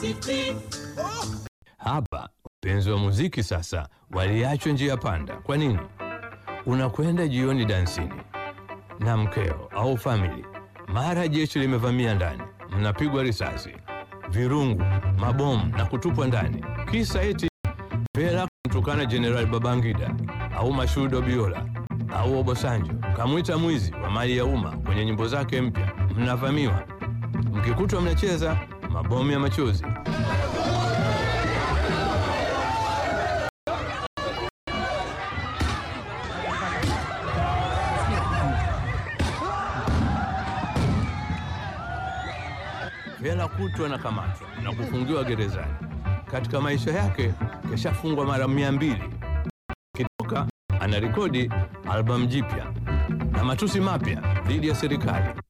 Hapa wapenzi wa muziki sasa waliachwa njia panda. Kwa nini? Unakwenda jioni dansini na mkeo au famili, mara jeshi limevamia ndani, mnapigwa risasi, virungu, mabomu na kutupwa ndani, kisa eti Vela kumtukana Jenerali Babangida au Mashudo Biola au Obosanjo, kamwita mwizi wa mali ya umma kwenye nyimbo zake mpya. Mnavamiwa, mkikutwa mnacheza mabomu ya machozi. Vela kutwa na kamatwa na kufungiwa gerezani. Katika maisha yake keshafungwa mara mia mbili. Kitoka anarekodi albamu jipya na matusi mapya dhidi ya serikali.